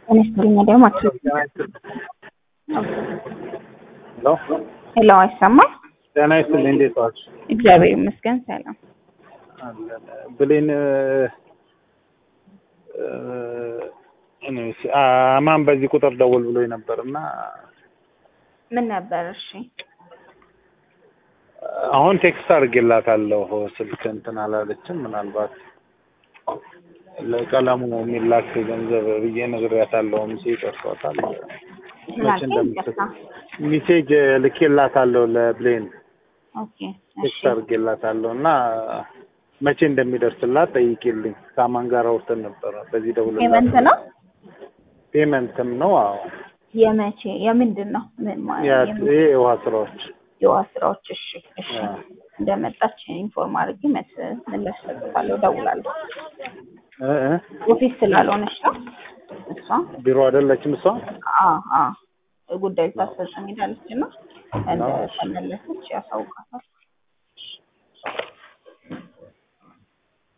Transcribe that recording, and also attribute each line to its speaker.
Speaker 1: ጤና ይስጥልኝ ደግሞ
Speaker 2: ሄሎ
Speaker 1: ሄሎ፣ አይሰማም?
Speaker 2: ጤና ይስጥልኝ እንዴት ዋልሽ?
Speaker 1: እግዚአብሔር ይመስገን ሰላም።
Speaker 2: አለን። ብሌን እኔስ አማን በዚህ ቁጥር ደውል ብሎኝ ነበር እና
Speaker 1: ምን ነበር? እሺ
Speaker 2: አሁን ቴክስት አድርጌላታለሁ ስልክ እንትን አላለችም። ምናልባት ለቀለሙ የሚላክ ገንዘብ ብዬ ነግሬያታለሁ። ሚሴጅ ደርሷታል። መቼ እንደምትሰጥ ሚሴጅ ልኬላታለሁ ለብሌን
Speaker 1: ኦኬ እሺ
Speaker 2: ቴክስት አድርጌላታለሁ እና መቼ እንደሚደርስላት ጠይቂልኝ። ከአማን ጋር አውርተን ነበረ። በዚህ ደውል
Speaker 1: ፔመንት ነው
Speaker 2: ፔመንትም ነው። አዎ
Speaker 1: የመቼ የምንድን ነው? ምን ማ-
Speaker 2: ያ-
Speaker 1: የምን-
Speaker 2: ይሄ የውሃ ስራዎች
Speaker 1: የውሃ ስራዎች። እሺ እሺ
Speaker 2: አዎ።
Speaker 1: እንደመጣች ኢንፎርም አድርጌ መስ ምላሽ ሰጥታለሁ፣ እደውላለሁ።
Speaker 2: እ እ
Speaker 1: ኦፊስ ስላልሆነች ነው እሷ።
Speaker 2: ቢሮ አይደለችም እሷ።
Speaker 1: አዎ አዎ ጉዳዩ ታስፈጽም ሄዳለች እና እንደተመለሰች ያሳውቃታል።